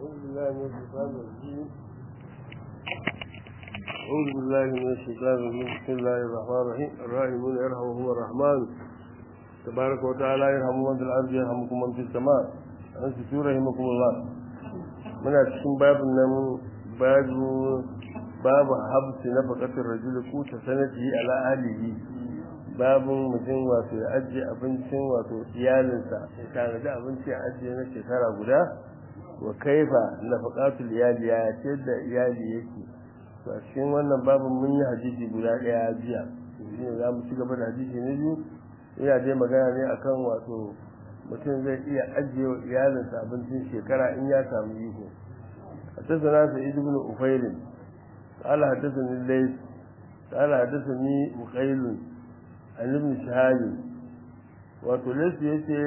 أعوذ بالله من الشيطان الرجيم أعوذ بالله من الشيطان الرجيم بسم الله الرحمن الرحيم الراحمون يرحمهم الرحمن تبارك وتعالى يرحم من في الأرض يرحمكم من في السماء أنتم رحمكم الله من cikin babin nan babu babu habsi na fakatar rajul ku ta sanati ala alihi babun mutum wato ya ajiye abincin wato iyalinsa ya tanadi abinci a ajiye na shekara guda wa kaifa nafaqatul iyali ya ce da iyali yake to a cikin wannan babin mun yi hadisi guda daya jiya shi ne za mu ci gaba da hadisi na biyu ina dai magana ne akan wato mutum zai iya ajiye wa iyalinsa abincin shekara in ya samu iko حدثنا سعيد بن أفيل قال حدثني الليث قال حدثني مخيل عن ابن شهاب wato lasu ya ce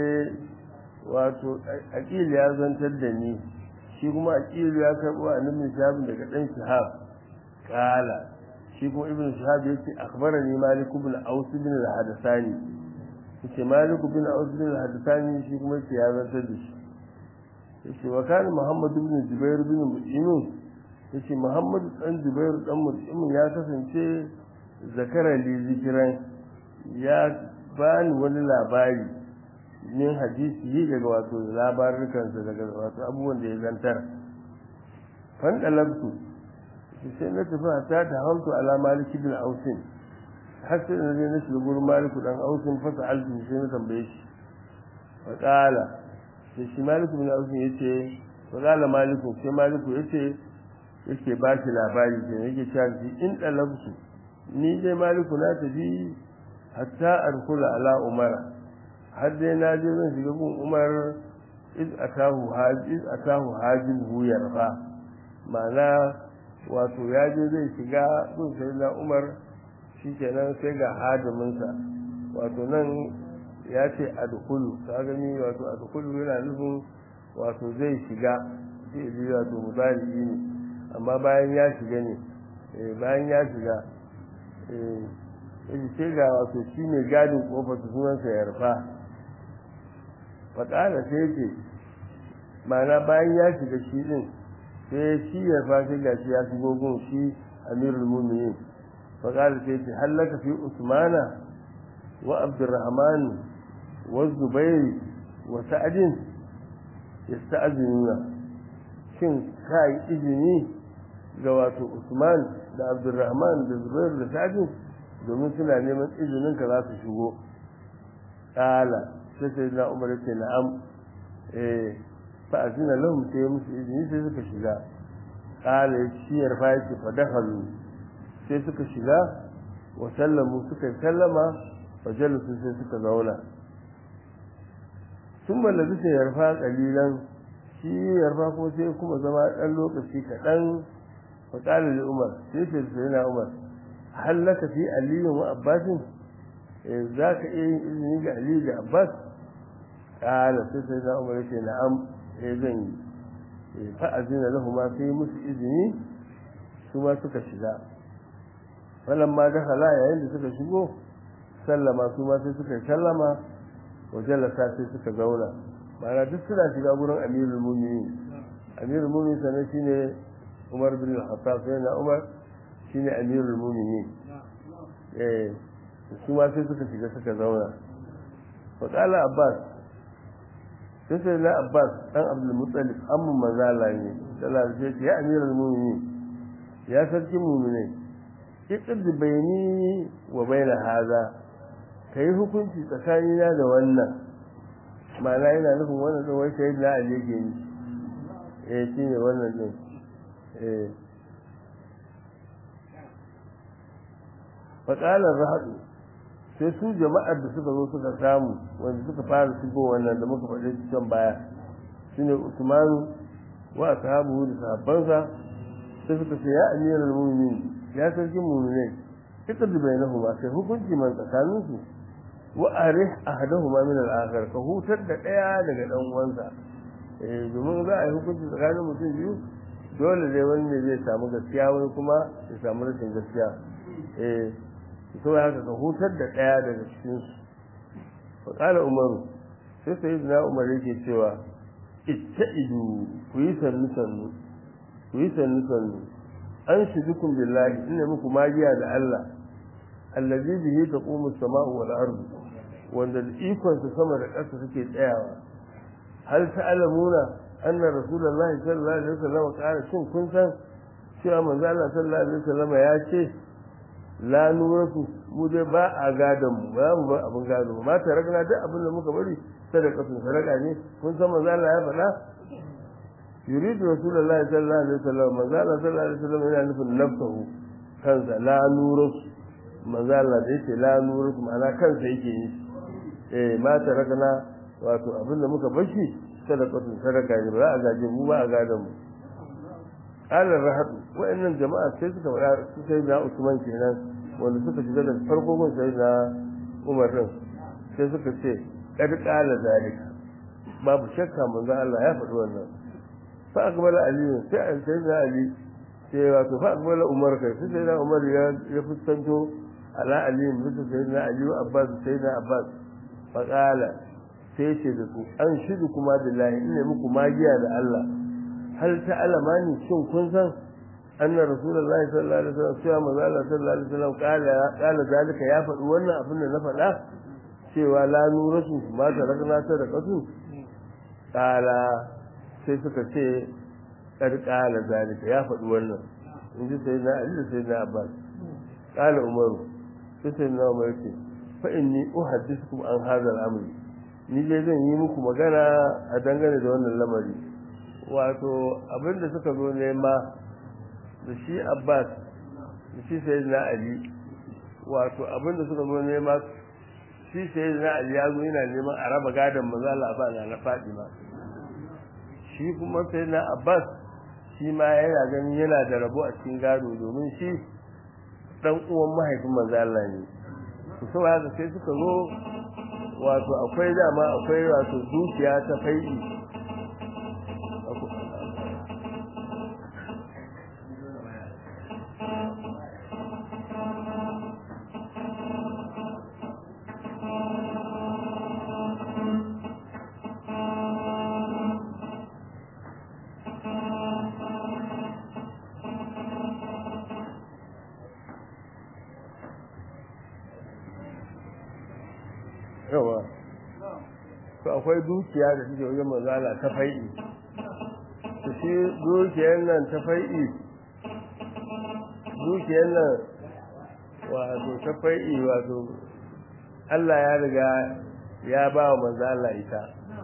wato aƙil ya zantar da ni shi kuma aƙil ya karɓo a ibn shahab daga ɗan shahab kala shi kuma ibn shahab ya ce akhbarani malik ibn aus ibn al-hadathani yace malik ibn aus ibn al-hadathani shi kuma yace ya zantar da shi yace wa kana muhammad ibn jubair ibn mut'im yace muhammad dan jubair dan mut'im ya kasance zakara li zikiran ya bani wani labari min hadisi yi daga wato labarukansa daga wato abubuwan da ya zantar fan dalabtu sai na tafi ta ta hantu ala maliki bin ausin har sai na je na shiga gurin maliku dan ausin fasa alfi sai na tambaye shi fa qala sai shi maliku bin ausin yace fa qala maliku sai maliku yace yake ba shi labari sai yake cewa in dalabtu ni dai maliku na tafi hatta arkula ala umara har dai na je zan shiga gun umar iz atahu haji iz atahu hajin huyar fa ma'ana wato ya je zai shiga gun sai na umar shikenan sai ga hadiminsa wato nan ya ce adkhulu ka gani wato adkhulu yana nufin wato zai shiga sai ji wato mudari ne amma bayan ya shiga ne bayan ya shiga eh sai ga wato shi ne gadin kofar sunansa ya rufa faƙala sai ce mana bayan ya shiga shi ɗin sai shi ya rufa sai ga shi ya shigo gun shi amirul muminin faƙala sai ce hallaka fi usmana wa abdurrahman wa zubairi wa sa'adin ya sta'azinuna shin ka yi izini ga wato usman da abdurrahman da zubairu da sa'adin domin suna neman izinin ka za su shigo ƙala sai sai na umar ce na'am eh fa azina lahum sai musu izini sai suka shiga ƙala ya ciyar fa yake fa dakhalu sai suka shiga wa sallamu suka sallama fa jalasu sai suka zauna sun mallabi sai yarfa kalilan shi yarfa ko sai kuma zama ɗan lokaci kaɗan fa ƙala li umar sai sai na umar hallaka fi aliyu wa abbasin za ka iya yin izini ga aliyu da abbas ƙala sai sai na umar yake na'am ya zan yi fa'azina lahu ma sai musu izini su ma suka shiga falan ma da hala yayin da suka shigo sallama su ma sai suka sallama wa jalasa sai suka zauna ma'ana duk suna shiga gurin amirul muminin amirul muminin sanan shine umar bin al-khattab sai na umar shine amirul muminin eh su ma sai suka shiga suka zauna fa qala abbas sai sai na abbas dan abdul muttalib amma mazala ne sallallahu alaihi ya amirul muminin ya sarki mu'minai iqd bayni wa baina hadha kai hukunci tsakanina da wannan ma'ana yana nufin wannan da wai sai na ali yake ni eh shine wannan din eh faƙalar rahadu sai su jama'ar da suka zo suka samu wanda suka fara shigo wannan da muka faɗi can baya shine usmanu wa ashabuhu da sahabbansa sai suka ce ya amiral mu'minin ya sarkin mu'minai ita da bainahuma sai hukunci man tsakanin su wa arih ahadahuma min al-akhar ka hutar da daya daga dan uwansa eh domin za a yi hukunci tsakanin mutum biyu dole dai wani ne zai samu gaskiya wani kuma ya samu rashin gaskiya eh to haka ka hutar da ɗaya daga cikin su fa qala umaru sai sai na umar yake cewa itta'idu ku yi sannu sannu ku yi sannu sannu an shidukum billahi inna muku magiya da Allah allazi bihi taqumu as-sama'u wal ardu wanda da ikon sa sama da ƙasa suke tsayawa hal ta'lamuna anna rasulullahi sallallahu alaihi wasallam qala shin kun san cewa manzo Allah sallallahu alaihi wasallam ya ce la nuratu mu dai ba a gadon mu ba mu ba abin gado ma ta ragna duk abin da muka bari sadaka sun sadaka ne kun san manzo Allah ya faɗa yuridu rasulullahi sallallahu alaihi wasallam manzo Allah sallallahu alaihi wasallam yana nufin nafsahu kansa la nuratu manzo Allah da yake la nuratu ma'ana kansa yake yi eh ma ta ragna wato abin da muka bashi sadaka sun sadaka ne ba a gaje mu ba a gadon mu alar rahadu wa'annan jama'a sai suka faɗa su sai na Usman kenan wanda suka shiga da farko gun sai na Umar din sai suka ce kad qala zalika babu shakka manzo Allah ya faɗi wannan fa akbala ali sai sai na ali sai wato fa akbala Umar kai sai sai na Umar ya ya fuskanto ala ali mutum sai na Ali Abbas sai na Abbas fa qala sai ce da su an shidu kuma billahi ina muku magiya da Allah hal ta alamani shin kun san anna rasulullahi sallallahu alaihi wasallam cewa manzo Allah sallallahu alaihi wasallam kala kala zalika ya faɗi wannan abin da na faɗa cewa la nuratu ma ta ragna ta da kasu kala sai suka ce kar kala zalika ya faɗi wannan in ji sai na Ali sai na Abbas kala Umaru sai sai na Umar ce fa inni uhaddithukum an hadha al-amri ni dai zan yi muku magana a dangane da wannan lamari wato abinda suka zo nema da shi abbas da shi sai na ali wato abinda suka zo nema shi sai na ali ya zo yana neman a raba gadon mazala ba na na fadima shi kuma sai na abbas shi ma yana ganin yana da rabo a cikin gado domin shi dan uwan mahaifin mazala ne su sau haka sai suka zo wato akwai dama akwai wato dukiya ta fai'i yawa to akwai dukiya da suke wajen mazala ta fai'i to shi dukiyar nan ta fai'i dukiyar nan wato ta fai'i wato Allah ya riga ya ba wa mazala ita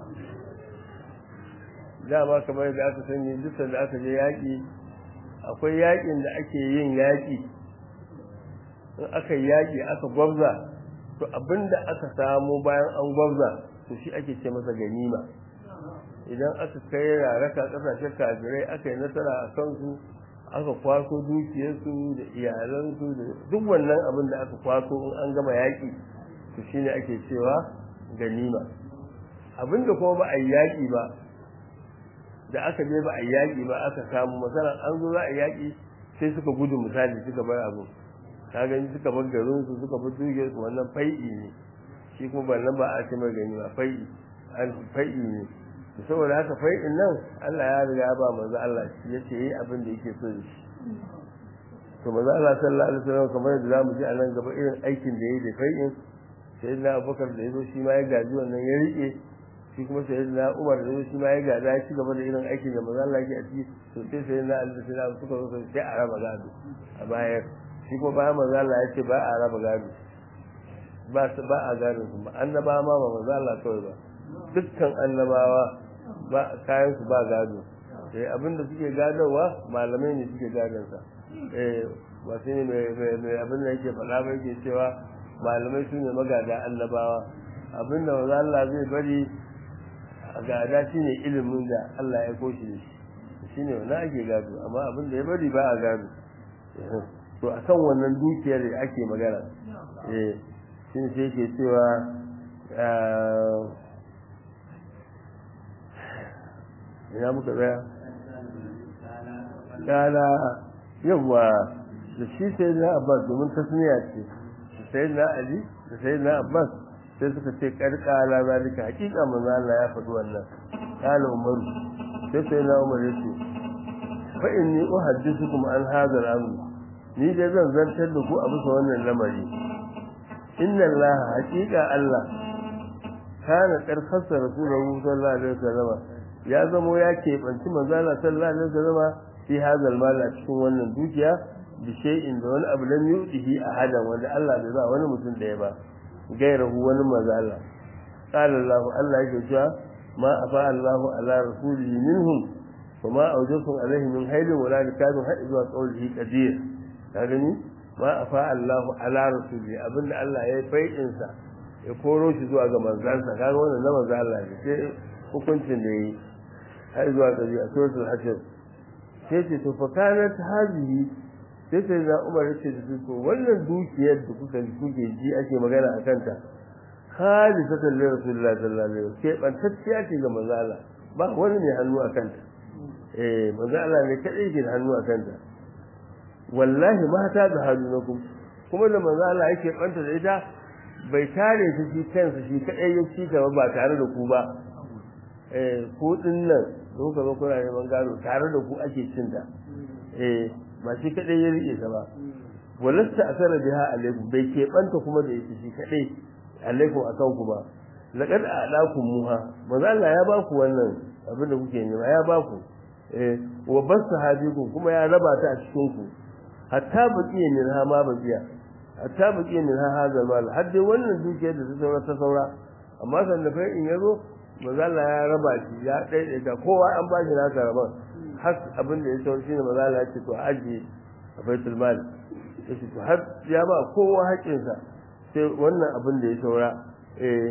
dama kamar da aka sani duk da aka je yaƙi akwai yaƙin da ake yin yaƙi in aka yi yaƙi aka gwabza to abinda aka samu bayan an gwabza to shi ake ce masa ganima idan aka kai raraka kasashen kafirai aka yi nasara a kansu aka kwaso dukiyarsu da iyalansu da duk wannan abin da aka kwaso in an gama yaƙi to shine ake cewa ganima abinda kuma ba a yi yaƙi ba da aka je ba a yi yaƙi ba aka samu masana an zo za a yaƙi sai suka gudu misali suka bar abu ka gani suka bar garin su suka bar dukiyar su wannan fai'i ne shi kuma ba nan ba a ce mai gani ba fai'i an fai'i ne to saboda haka fai'in nan Allah ya riga ba manzo Allah shi yace yi abin da yake so shi to manzo Allah sallallahu alaihi wasallam kamar yadda zamu ji a nan gaba irin aikin da yayi da fai'in sayyidina Abubakar da yazo shi ma ya gaji wannan ya rike shi kuma sayyidina Umar da yazo shi ma ya gaza ya ci gaba da irin aikin da manzo Allah yake a ciki to sai sayyidina Ali da sayyidina suka zo sai a raba gado a bayar shi kuma bayan manzo Allah ya ce ba a raba gado ba su ba a gado kuma annabawa ma ba manzo Allah kawai ba dukkan annabawa ba kayan su ba gado eh abinda suke gadowa malamai ne suke gadon sa eh ba sai mai mai abin da yake faɗa ba yake cewa malamai su ne magada annabawa abinda manzo Allah zai bari a gada shine ilimin da Allah ya koshi da shi shine wannan ake gado amma abin da ya bari ba a gado to a kan wannan dukiyar da ake magana eh shi ne sai ke cewa ina muka tsaya kala yawa da shi sai na abbas domin tasniya ce sai na ali da sai na abbas sai suka ce karkala zalika hakika manzo Allah ya faɗi wannan qala umar sai sai na umar yace fa inni uhaddithukum an hadha al-amr ni dai zan zantar da ku a bisa wannan lamari inna allaha haqiqa allah kana karfasa rasulullahi sallallahu alaihi wasallam ya zamo ya keɓanci manzala sallallahu alaihi wasallam fi hadal mal a cikin wannan dukiya bi shay'in da wani abu lam yudihi ahadan wanda Allah bai ba wani mutum da ya ba gairahu wani manzala qala Allah Allah yake cewa ma afa Allah ala rasulihi minhum wa ma awjakum alaihi min haylin wala likadun har zuwa qawlihi qadir ka gani ma afa Allah ala rasulihi abinda Allah ya yi fai'in sa ya koro shi zuwa ga manzansa kaga wannan na manzo Allah ne sai hukuncin da yi har zuwa ƙarshe a suratul hashr sai ce to fa kanat hazihi sai sai da Umar yace da su to wannan dukiyar da kuka kuke ji ake magana a kanta khalisatan li rasulillahi sallallahu alaihi wasallam sai bantacciya ce ga manzo Allah ba wani ne hannu a kanta eh manzo Allah ne kadai ke da hannu a kanta wallahi ma ta da hannunakum kuma da manzo Allah yake banta da ita bai tare ta shi kansa shi kadai ya ci gaba ba tare da ku ba eh ku din nan kuka zo kuna neman gado tare da ku ake cin ta eh ba shi kadai ya rike ta ba walasta asara biha alaikum bai ke banta kuma da yake shi kadai alaikum akan ku ba laqad a'lakum muha manzo Allah ya ba ku wannan abin da kuke nema ya ba ku eh wa basahabikum kuma ya raba ta a cikin ku hatta baqiya min ha ma baqiya hatta baqiya min ha hadha mal har dai wannan dukiyar da ta saura ta saura amma san da fa in yazo manzo Allah ya raba shi ya daidaita kowa an ba shi nasa raban har abin da ya saura shine manzo Allah ya ce to aje a baitul mal yace to har ya ba kowa haƙinsa sai wannan abin da ya saura eh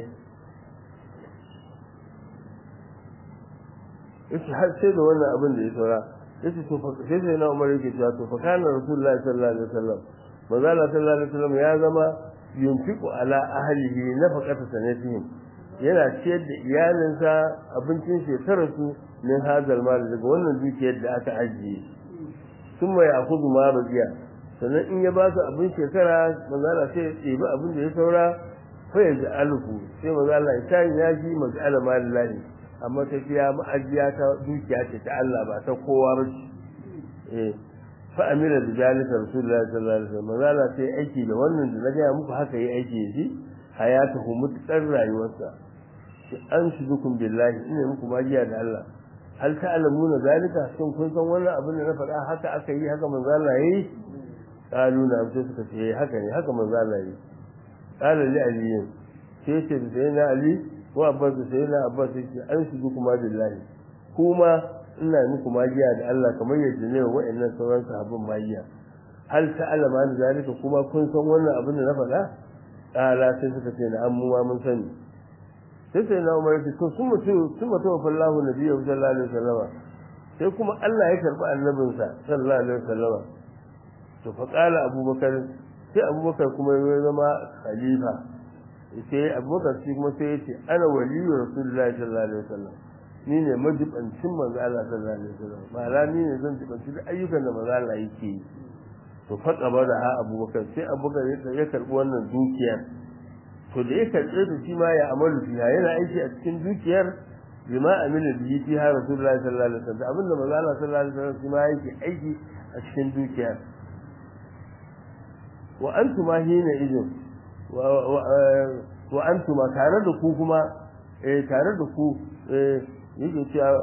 yace har sai da wannan abin da ya saura yace to fa sai sai na Umar yake cewa to fa kana Rasulullahi sallallahu alaihi wasallam manzo Allah sallallahu alaihi wasallam ya zama yunfiqu ala ahlihi nafaqata sanatihim yana ciyar da iyalinsa abincin shekarar su min hazal mal daga wannan dukiyar da aka ajiye sun mai akuzu ma baziya sannan in ya ba su abin shekara manzo Allah sai ya ɗebi abin da ya saura fa ya ji alku sai manzo Allah ya tayi ya ji mas'ala malillahi amma tafiya ma'ajiya ta dukiya ce ta Allah ba ta kowa ba ce eh fa amira da zalika rasulullahi sallallahu alaihi wasallam manzo Allah sai aiki da wannan da na ga muku haka yi aiki da shi hayatuhu mutsar rayuwarsa shi an shidukum billahi ina muku magiya da Allah hal ta'lamuna zalika shin kun san wannan abin da na faɗa haka aka yi haka manzo Allah yayi qalu na sai suka ce haka ne haka manzo Allah yayi qala li ali sai ce da sai na ali wa abbas sai na abbas sai an shidukum billahi kuma ina muku magiya da Allah kamar yadda ne wa'annan sauran sahabban magiya hal ta'lamuna zalika kuma kun san wannan abin da na faɗa qala sai suka ce na amma mun sani sai sai na umar ce to sun mutu sun mutu wa fallahu nabiyyu sallallahu alaihi wasallam sai kuma Allah ya karbi annabinsa sallallahu alaihi wasallam to fa qala abubakar sai abubakar kuma ya zama khalifa sai abubakar shi kuma sai ya ce ana waliyyu rasulullahi sallallahu alaihi wasallam ni ne majibancin manzo Allah sallallahu alaihi wasallam ma'ana ni ne zan jibanci duk ayyukan da manzo Allah yake yi to fa da ha abubakar sai abubakar ya karbi wannan dukiyar to da ya karɓe ta shi ma ya amalu fiha yana aiki a cikin dukiyar bima amila bihi fiha rasulullahi sallallahu alaihi wasallam abinda manzo Allah sallallahu alaihi wasallam shi ma yake aiki a cikin dukiyar wa antuma hina idin wa antuma tare da ku kuma eh tare da ku eh yake cewa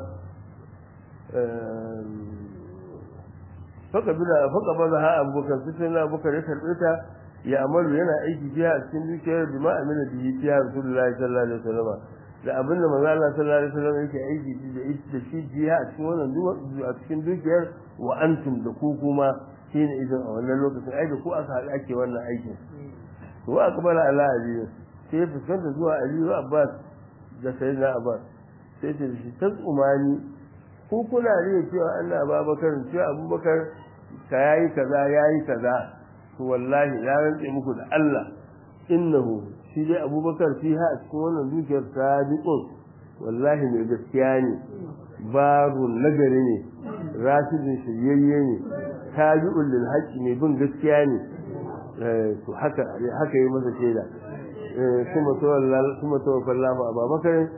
faka bila faka baza ha abubakar sai na abubakar ya karɓe ta ya amalu yana aiki fiya a cikin dukiyar bima amina bihi fiya rasulullahi sallallahu alaihi wasallam da abin da manzo Allah sallallahu alaihi wasallam yake aiki da da shi jiya a cikin wannan a cikin dukiyar wa antum da ku kuma shine idan a wannan lokacin ai da ku aka haɗu ake wannan aikin to wa akbala ala ali sai fuskanta zuwa ali wa abbas da sayyidina abbas sai ce shi tsumani ku kuna riya cewa Allah Abubakar cewa Abubakar ka yayi kaza yayi kaza to wallahi ya rantse muku da Allah innahu shi dai abubakar fi ha a cikin wannan dukiyar sadiqun wallahi mai gaskiya ne babu nagari ne rashidin shiryayye ne tabi'un lil haqqi ne bin gaskiya ne to haka haka yi masa shaida kuma to kuma to fallahu abubakar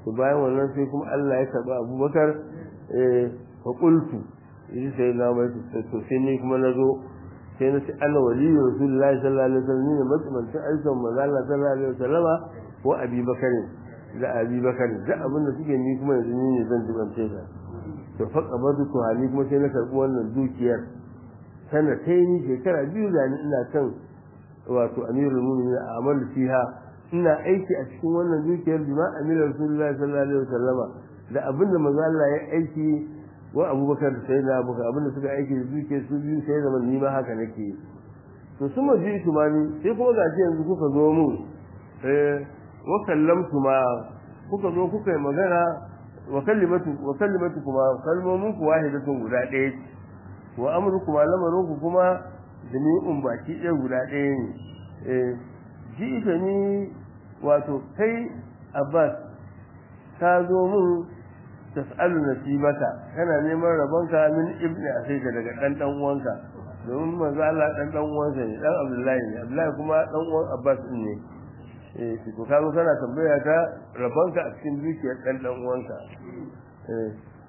to bayan wannan sai kuma Allah ya karba Abubakar eh fa qultu yi sai na mai to sai ni kuma nazo sai na ce ana waliyu rasulullahi sallallahu alaihi wasallam ne mutumin aikin manzo Allah sallallahu alaihi wasallama ko Abi Bakar da Abi Bakar da abin da suke ni kuma yanzu ni ne zan dubance ta to fa qabadu to hali kuma sai na karbi wannan dukiyar sana sai ni shekara biyu da ni ina kan wato amirul mu'minin amal fiha ina aiki a cikin wannan dukiyar bima amirul rasulullahi sallallahu alaihi wasallama da abin da manzo Allah ya aiki wa abubakar da sai na abubakar abin da suka aiki da dukiyar su biyu sai zaman ni ma haka nake to su ma ji tumani sai kuma ga yanzu kuka zo mu eh wa kallamtu ma kuka zo kuka yi magana wa kalimatu wa kalimatu kuma kalmomin ku wahidatun guda ɗaya ce wa amru kuma lamarin ku kuma jami'un baki ɗaya guda ɗaya ne eh ji ita ni wato kai abbas ka zo mun tas'alu nasibaka kana neman rabonka min ibni asayka daga dan dan uwanka domin manzo Allah dan dan uwansa ne dan Abdullahi ne Abdullahi kuma dan uwan Abbas din ne eh to ka zo kana tambaya ka rabonka a cikin dukiyar dan dan uwanka eh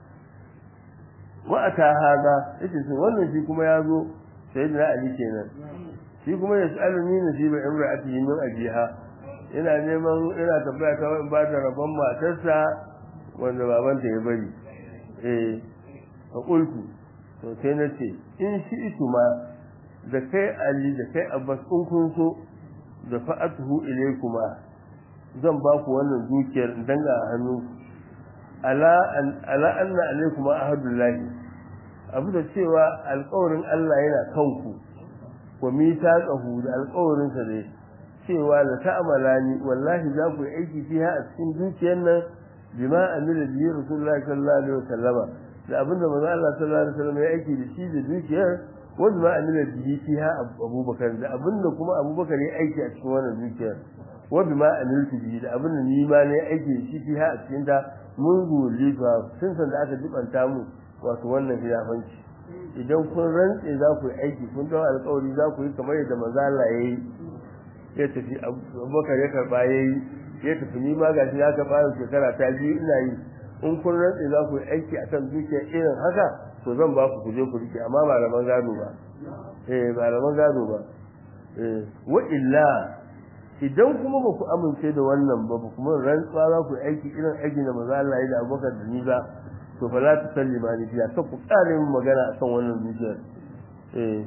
wa ata hada yace to wannan shi kuma ya zo sayyidina Ali kenan shi kuma yas'aluni nasiba imra'atihi min ajiha ina neman ina tambaya ta in ba da rabon matarsa wanda babanta ya bari eh a kulku to sai na ce in shi itu ma da kai ali da kai abbas in kun so da fa'atuhu ilaykuma zan ba ku wannan dukiyar danga a hannu ala an ala anna alaykuma ahadullahi abu da cewa alƙawarin Allah yana kanku wa mitaqahu da alƙawarin sa ne cewa la ta'malani wallahi za ku yi aiki fiha a cikin dukiyar nan bima amila bihi rasulullahi sallallahu alaihi wasallama da abinda manzo Allah sallallahu alaihi wasallam ya aiki da shi da dukiyar wa bima amila bihi fiha abubakar da abinda kuma abubakar ya aiki a cikin wannan dukiyar wa bima amiltu bihi da abinda ni ma ne aiki da shi fiha a cikin ta mun gole fa tun san da aka dubanta mu wato wannan hilafanci idan kun rantse za ku yi aiki kun dawo alƙawari za ku yi kamar yadda manzo Allah ya yi ya tafi abubakar ya karba ya yi ya tafi ni ma gashi ya karba yau shekara ta biyu ina yi in kun rantse za ku yi aiki akan dukiya irin haka to zan ba ku kuje ku rike amma ba rabon gado ba eh ba rabon gado ba eh wa illa idan kuma ba ku amince da wannan ba ba kuma rantsuwa za ku yi aiki irin aiki da maza Allah ya da abubakar da ni ba to fa la ta sallima ni fiya ta ku kare min magana akan wannan dukiyar eh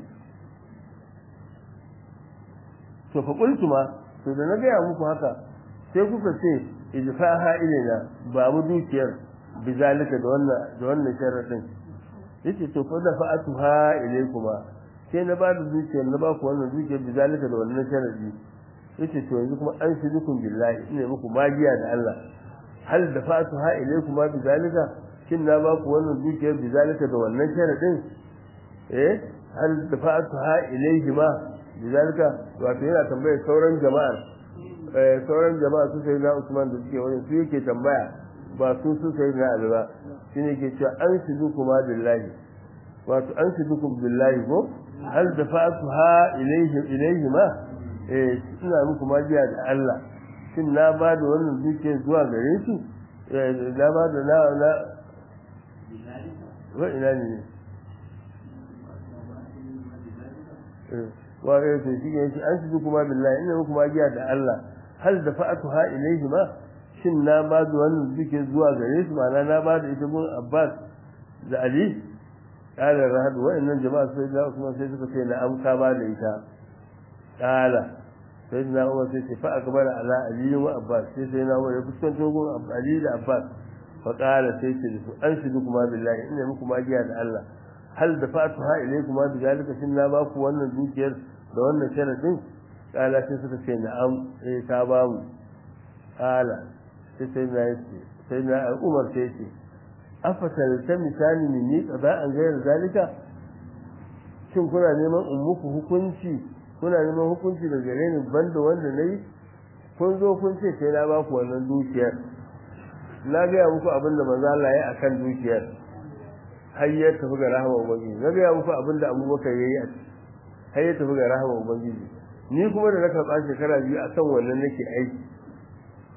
to fa qultu ma to da na gaya muku haka sai kuka ce idfaha ilaina ba mu dukiyar bizalika da wannan da wannan sharadin yace to fa da fa'atuha ilaykuma sai na ba da dukiyar na ba ku wannan dukiyar bizalika da wannan sharadi yace to yanzu kuma an shirikun billahi ina muku magiya da Allah hal da fa'atuha ilaykuma bizalika kin na ba ku wannan dukiyar bizalika da wannan sharadin eh hal da fa'atuha ilayhima bizalika wato yana tambayar sauran jama'ar sauran jama'a su sai na Usman da suke wani su yake tambaya ba su su sai na Ali ba shine ke cewa an shidu kuma billahi wato an shidu kuma billahi ko hal dafa'tuha ilayhi ilayhi ma eh ina muku magiya da Allah shin na ba da wannan duke zuwa gare su eh da ba da na na wa ina ne eh wa eh to shi ne an shidu kuma billahi ina muku magiya da Allah hal da fa'atuha ilayhi ma shin na ba da wannan duke zuwa gare su ma'ana na ba da ita gun Abbas da Ali kala rahad wa'annan jama'a sai da Usman sai suka ce na amsa ba da ita kala sai na Umar sai ce fa akbara ala Ali wa Abbas sai sai na Umar ya fuskanto gun Ali da Abbas fa kala sai ce su an shidu kuma billahi ina muku magiya da Allah hal da fa'atuha ilaykum ma bi zalika shin na ba ku wannan dukiyar da wannan sharadin kala sai suka ce na'am eh ta ba mu kala sai sai na yace sai na Umar sai ce afasal ta misali minni qada an gayar zalika shin kuna neman in muku hukunci kuna neman hukunci da gare ni banda wanda nayi kun zo kun ce sai na ba ku wannan dukiyar na ga muku abin da manzo Allah ya akan dukiyar har ya tafi ga rahama ubangiji na ga muku abin da Abubakar yayi a har ya tafi ga rahama ubangiji ni kuma da na karɓa shekara biyu a kan wannan nake aiki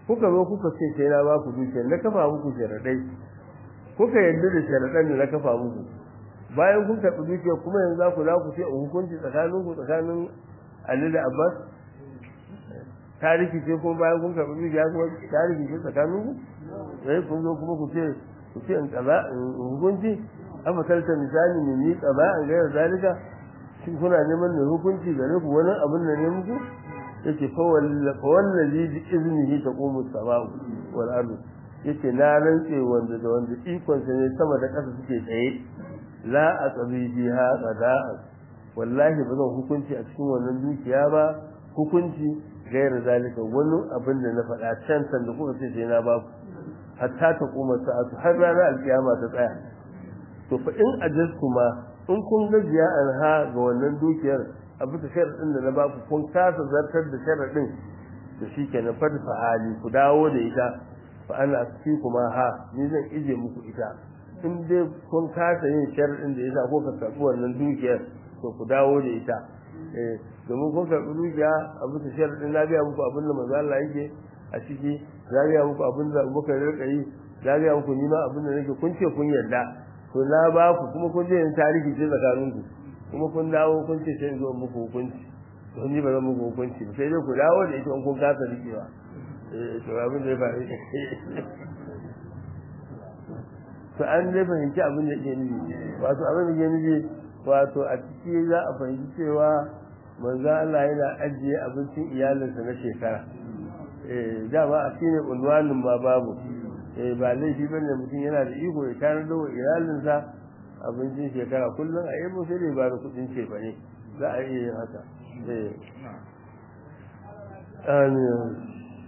kuka zo kuka ce sai na ba ku dukiyar na kafa muku sharaɗai kuka yarda da sharaɗan da na kafa muku bayan kun karɓi dukiyar kuma yanzu za ku za ku ce hukunci tsakanin ku tsakanin Ali da Abbas tarihi ce kuma bayan kun karɓi dukiya kuma tarihi ce tsakanin ku sai kun zo kuma ku ce ku ce in kaza in hukunci afa kalta misali ne ni kaza an ga zalika shin kuna neman ne hukunci gare ku wani abin da ne muku yace fa wallazi bi iznihi taqumu as-sama'u wal ardu yace na rantse wanda da wanda ikon sa ne sama da ƙasa suke tsaye la aqbi biha qada'a wallahi ba zan hukunci a cikin wannan dukiya ba hukunci gairar zalika wani abin da na faɗa can san da kuka ce sai na ba ku hatta ta kuma sa'atu har ranar alkiyama ta tsaya to fa in ajastu ma in kun gajiya anha ga wannan dukiyar a bisa sharaɗin da na ba ku kun kasa zartar da sharaɗin da shi kenan fa hali ku dawo da ita fa ana asfi kuma ha ni zan ije muku ita in dai kun kasa yin sharaɗin da yasa ko ka karɓi wannan dukiyar to ku dawo da ita eh domin kun karɓi dukiya a bisa sharaɗin na biya muku abin da manzo Allah yake a ciki na biya muku abin da Abubakar ya rika yi na biya muku ni ma abin da nake kun ce kun yarda to na ba ku kuma kun je yin tarihi ce tsakanin ku kuma kun dawo kun ce sai zo muku hukunci to ni ba zan muku hukunci ba sai dai ku dawo da ita in kun kasa rikewa eh to abin da ya faru to an dai fahimci abin da ke nufi wato abin da ke nufi wato a ciki za a fahimci cewa manzo Allah yana ajiye abincin iyalinsa na shekara eh dama a shine unwanin ma babu eh ba laifi bane mutum yana da iko ya tarar da iyalinsa abincin shekara kullum a yi sai dai ba da kudin cefa ne za a iya yin haka eh amin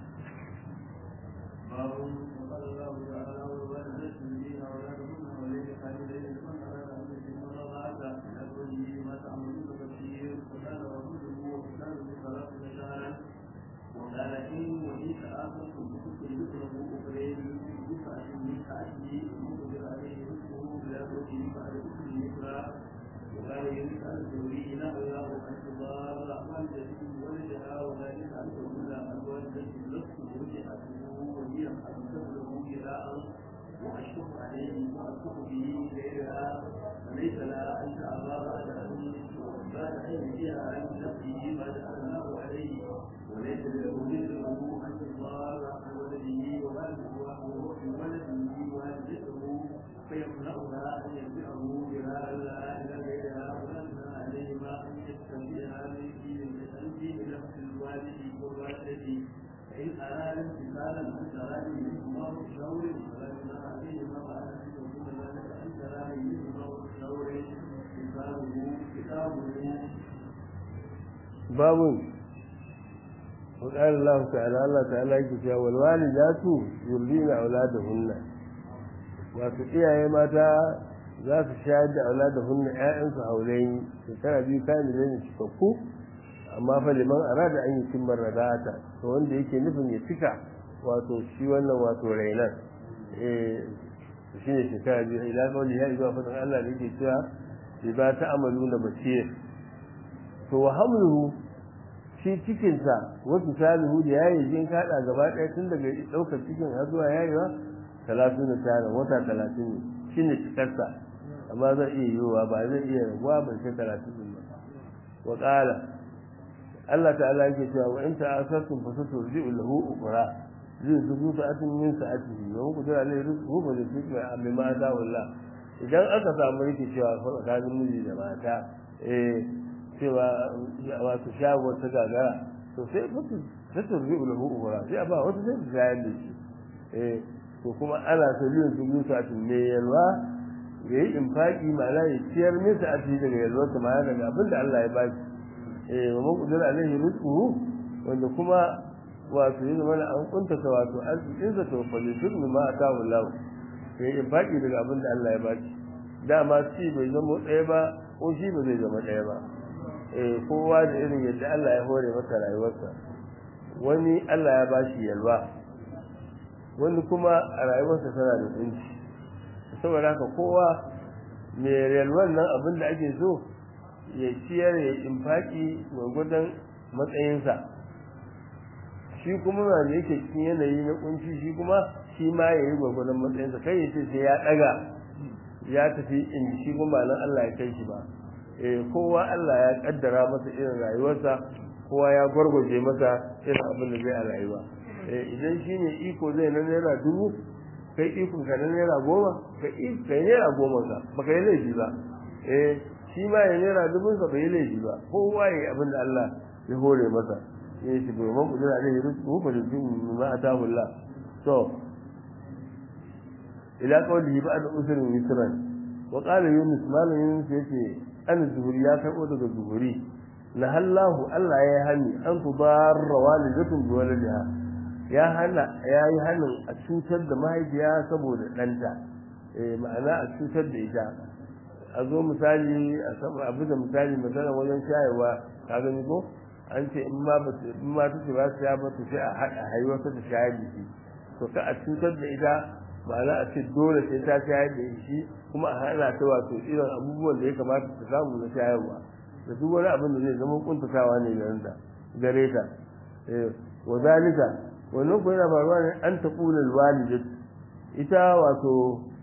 وأشكر عليه وأشكر به غيرها فليس لها أن تأبى بعد أن بعد أن يجيها عن نفسه ما جعلناه عليه وليس له مثله أن تضار عن ولده وولده ولده والدته فيمنعها أن يرجعه بها إلا إلى غيرها ولكن عليهما أن يستنبئها من دين الأنف بنفس الوالد والوالدة فإن أراد امتثالا عن تراد منهما وشور فلا جناح عليهما وعلى أن يكون ذلك عن تراد منهما وشور كتابه كتابه باب وقال الله تعالى الله تعالى يكفي والوالدات يرضين أولادهن wato iyaye mata za su shayar da auladahunna ƴaƴansu haulayi shekara biyu kayan da zai cikakku amma fa liman arada an yi cimmar radata to wanda yake nufin ya cika wato shi wannan wato rainan eh shi ne shekara biyu ila kawai ya zuwa fadin Allah da yake cewa bi ba ta amalu na basir to wa hamluhu shi cikinsa wasu salihu da yayi jin kada gaba ɗaya tun daga ɗaukar cikin har zuwa yayewa talatin da tara wata talatin ne shi ne cikarsa amma zai iya yiwuwa ba zai iya rabuwa bai kai talatin ba wa ƙala Allah ta'ala yake cewa wa in ta'asartum fa saturji'u lahu ukhra zai zubu sa'atin min sa'atihi wa muku da alai rizqu fa zai fi amma ma da wallah idan aka samu rikicewa tsakanin miji da mata eh cewa wato shago ta gagara to sai mutu saturji'u lahu ukhra sai a ba wata sai ta shayar da shi eh to kuma ana so yin zubu sa'atin ne yalwa ya yi infaki ma'ana ya ciyar min sa'atihi daga yalwa ta ma'ana daga abin da Allah ya ba shi eh wa man qadara alaihi rizquhu wanda kuma wato ya zama an kuntata wato arzikin sa to fa yusir ma atahu Allah sai in baki daga abin da Allah ya baki dama shi bai zama ɗaya ba ko shi ba zai zama ɗaya ba eh kowa da irin yadda Allah ya hore masa rayuwarsa wani Allah ya bashi yalwa wani kuma a rayuwarsa tana da tsinci saboda haka kowa mai yalwan nan abin da ake so ya ciyar ya infaki gwagwadon matsayinsa shi kuma wanda yake cikin yanayi na kunci shi kuma shi ma ya yi gwagwadon matsayinsa kai ya ce sai ya ɗaga ya tafi in shi kuma nan Allah ya kai shi ba eh kowa Allah ya kaddara masa irin rayuwarsa kowa ya gwargwaje masa irin abin da zai a rayuwa eh idan shine iko zai na naira dubu kai ikon ka na naira goma kai kai naira goma ka baka yi laifi ba eh shi ma ya naira dubun sa bai yi laifi ba kowa ya abin da Allah ya hore masa eh shi bai man kudura alaihi rizqu fa yuzim ma atahu Allah to ila qawlihi ba'da usrin yusran wa qala yunus malam yunus yace an zuhuri ya karbo daga zuhuri la hallahu Allah ya hani an tudarra walidatun bi waladiha ya hana ya yi hanin a cutar da mahaifiya saboda ɗanta eh ma'ana a cutar da ita a zo misali a saba abu da misali misali wajen shayarwa ka gani ko an ce in ma in ma take ba ta ba ta sai a haɗa haihuwa ta shayar da shi to ka a cutar da ita ma'ana a ce dole sai ta shayar da shi kuma a hana ta wato irin abubuwan da ya kamata ta samu na shayarwa da duk wani abin da zai zama kuntatawa ne da gare ta wa zalika wannan ko yana faruwa ne an ta kula walidatu ita wato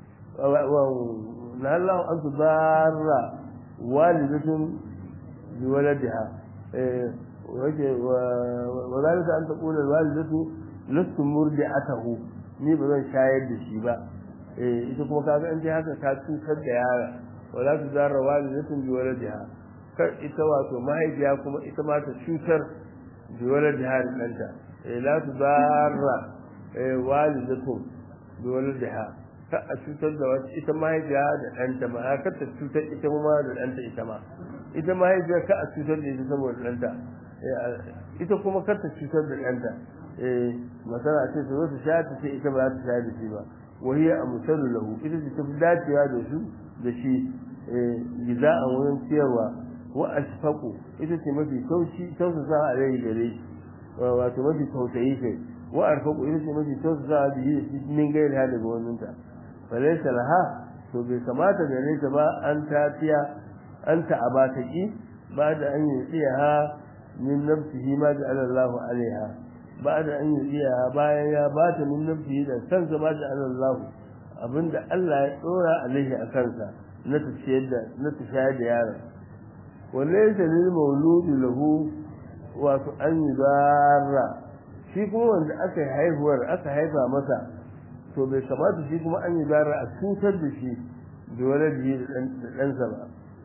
na Allah an su barra walidatun bi waladiha wace wa zalika an ta kula walidatu lastu murdi'atahu ni ba zan shayar da shi ba eh ita kuma kaga an je haka ta cutar da yara wala tu zarra walidatun bi waladiha kar ita wato mahaifiya kuma ita ma ta cutar bi waladiha da ɗanta la tudarra walidatun bi waladiha ka a cutar da wata ita mahaifiya da ɗanta ma ka ta cutar ita ma da ɗanta ita ma ita mahaifiya ka a cutar da ita saboda ɗanta ita kuma kar ta cutar da ɗanta masana ce ta zo ta sha ta ce ita ba za ta sha da shi ba wahiya a musallu lahu ita ce ta fi dacewa da su da shi giza a wurin ciyarwa wa ashfaqu ita ce mafi taushi tausasa a rai gare shi wato mafi tausayi kai wa arfaqu ita ce mafi tausasa da yi min gairi ha daga wannan ta falaysa laha to bai kamata gare ta ba an tafiya an ta abata ki ba da an yi tsiyaha min nafsihi ma da Allahu alaiha ba da an yi tsiyaha bayan ya bata min nafsihi da kansa ma da Allahu abinda Allah ya tsora alaihi a kansa na tafiyar da na tafiyar da yaron walaysa lil mawludi lahu wato an yi zarra shi kuma wanda aka haihuwar aka haifa masa to bai kamata shi kuma an yi zarra a cutar da shi da wani da ɗansa ba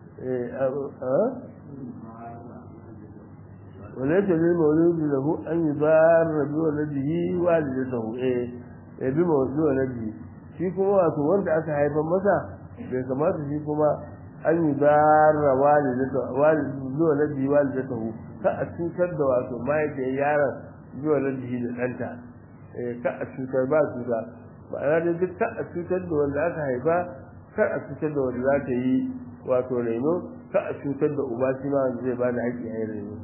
وليس للمولود له أن يضار بولده والدته إيه بمولود ولده shi kuma wato wanda aka haifar masa bai kamata shi kuma an yi zarra zuwa na biyu walidatahu ka a cutar da wato mahaifiyar yaron zuwa na biyu da ɗanta ka a cutar ba cuta ma'ana dai duk ka a cutar da wanda aka haifa kar a cutar da wanda za ta yi wato reno ka a cutar da uba shi ma wanda zai ba da haƙƙi a yi reno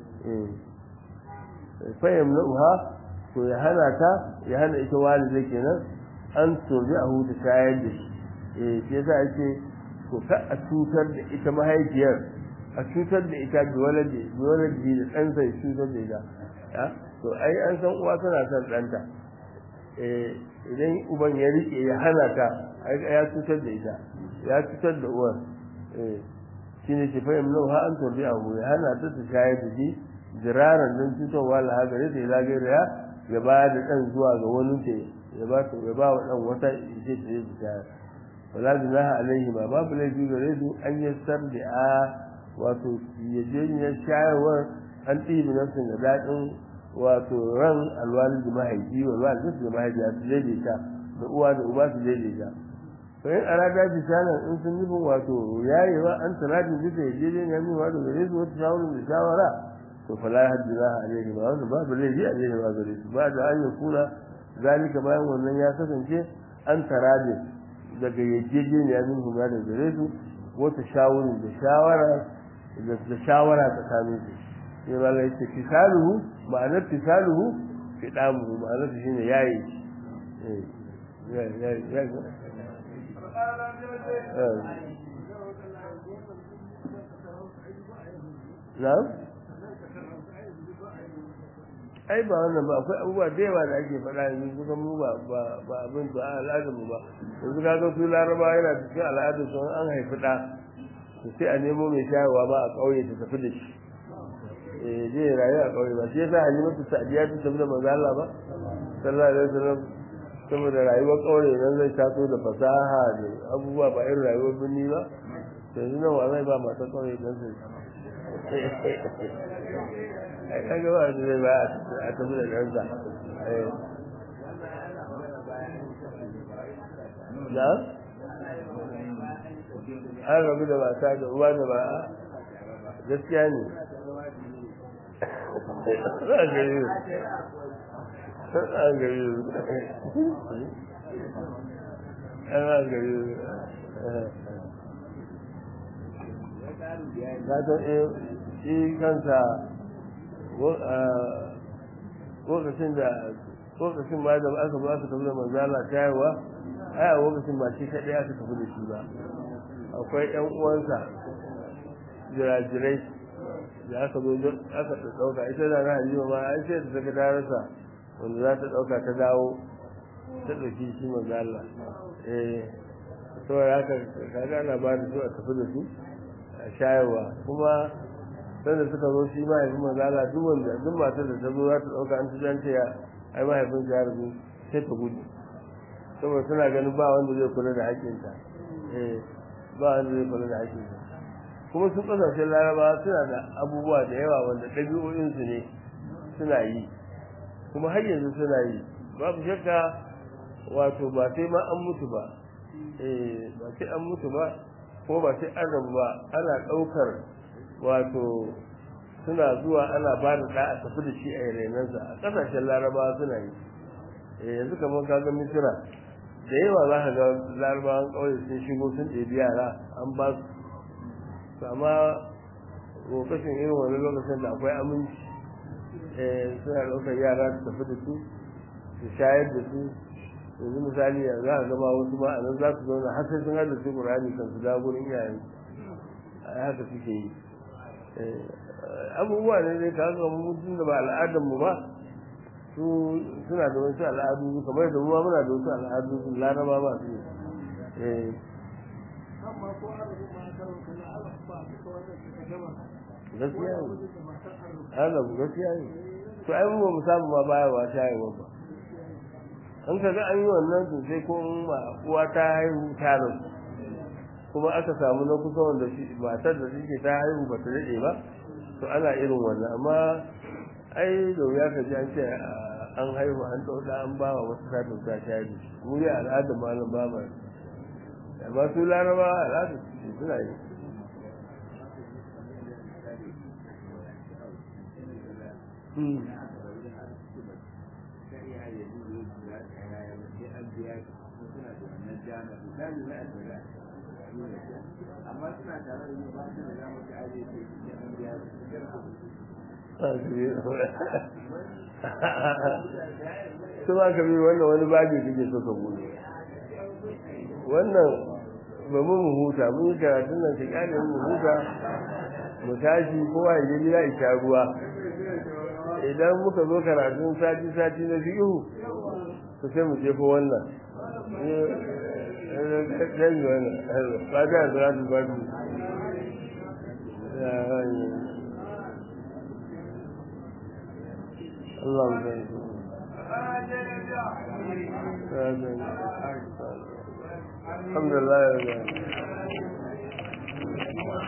fayyam na uha to ya hana ta ya hana ita walida kenan an tobi a huta shayar da shi eh shi yasa ake to ka a cutar da ita mahaifiyar a cutar da ita bi waladi bi waladi da ɗansa ya cutar da ita ya to ai an san uwa tana son ɗanta eh idan uban ya rike ya hana ta ai ya cutar da ita ya cutar da uwar eh shine ce fa yamnu ha an tobi a hu ya hana ta ta shayar da shi jiraran don cutarwa la hagare ta ila gaira ya ya ba da ɗan zuwa ga wani ta ya ba ta ya ba wa ɗan wata ita ta yi ta wala junaha alaihi ma babu laifi gare su an yassar da a wato yajeniyar shayarwar an ɗibi nafsin da daɗin wato ran alwalin da mahaifi wa alwalin da mahaifi su daidaita da uwa da uba su daidaita to in arada bi shanan in sun nufin wato yayewa an tanadin bisa yajeniyar nuna da gare su wata shawarar da shawara to fala hajjiraha alaihi ma wanda babu laifi alaihi ma gare su ba da an yakuna zalika bayan wannan ya kasance an tarade daga yarjejeniya min huma da gare su wata shawarin da shawara da shawara tsakanin su sai ba lai ce fisaluhu ma'anar fisaluhu fidamu ma'anar shi ne yayi na'am ai ba wannan ba akwai abubuwa da yawa da ake faɗa yanzu kusa mu ba ba ba abin ba al'adar mu ba yanzu ka ga su laraba yana cikin al'adar su an haifi ɗa to sai a nemo mai shayarwa ba a ƙauye ta tafi da shi eh je rayu a ƙauye ba shi yasa halimatu sa'diya ta tafi da manzo Allah ba sallallahu alaihi wasallam saboda rayuwar ƙauye nan zai taso da fasaha da abubuwa ba irin rayuwar birni ba yanzu nan wa zai ba masu ƙauye don su ai kaga ba su zai ba a tafi da ɗansa na an rabu da mata da uwa da ba gaskiya ne za a gari an gari an gari ta ta shi kansa lokacin da lokacin ma da aka zo aka tafi da manzala tayarwa ai a lokacin ba shi kaɗai aka tafi da shi ba akwai ƴan uwansa jirajirai da aka zo aka ɗauka ita da na halima ma an ce ta saka tarasa wanda za ta ɗauka ta dawo ta ɗauki shi manzala eh saboda haka kaga ana ba da su a tafi da su a shayarwa kuma sanda suka zo shi mahaifin manzala duk wanda duk matar da ta zo za ta ɗauka an ta ce ya ai mahaifin ya rabu sai ta gudu saboda suna ganin ba wanda zai kula da haƙƙinta eh ba wanda zai kula da haƙƙinta kuma su ƙasashen laraba suna da abubuwa da yawa wanda ɗabi'o'insu ne suna yi kuma har yanzu suna yi babu shakka wato ba sai ma an mutu ba eh ba sai an mutu ba ko ba sai an rabu ba ana ɗaukar wato suna zuwa ana ba da ɗa a tafi da shi a renansa a ƙasashen larabawa suna yi yanzu kamar kaga misira da yawa za ka ga larabawan ƙauye sun shigo sun ɗebi yara an ba su amma lokacin irin wani lokacin da akwai aminci suna ɗaukar yara su tafi da su su shayar da su yanzu misali za ka gama wasu ma a nan za su zauna har sai sun hada su ƙur'ani kan su dawo gurin iyayen haka suke yi abubuwa ne dai kaga kamar mutum da ba al'adar mu ba su suna da wasu al'adu kamar da ruwa muna da wasu al'adu su laraba ba su eh gaskiya ne ana gaskiya ne to ai mu ba mu samu ma baya wa ta yi ba an kaga an yi wannan to sai ko uwa ta haihu ta rasu kuma aka samu na kusa wanda shi matar da take ta haihu ba ta daɗe ba to ana irin wannan amma ai da wuya ka ji an ce an haihu an ɗauka an ba wa wasu ta ta shari mu yi al'adar malam ba ma amma su laraba al'adar su suna yi amma suna tare da mu ba su da za mu ta aje ce cikin an biya su ba ka bi wannan wani babi kake so ka bude wannan ba mu mu huta mun yi karatun nan ka kyale mu huta mu tashi kowa ya je gida isha ruwa idan muka zo karatun sati sati na fi'u to sai mu jefo wannan dan wannan ba da salatu ba اللهم بارك الحمد لله رب العالمين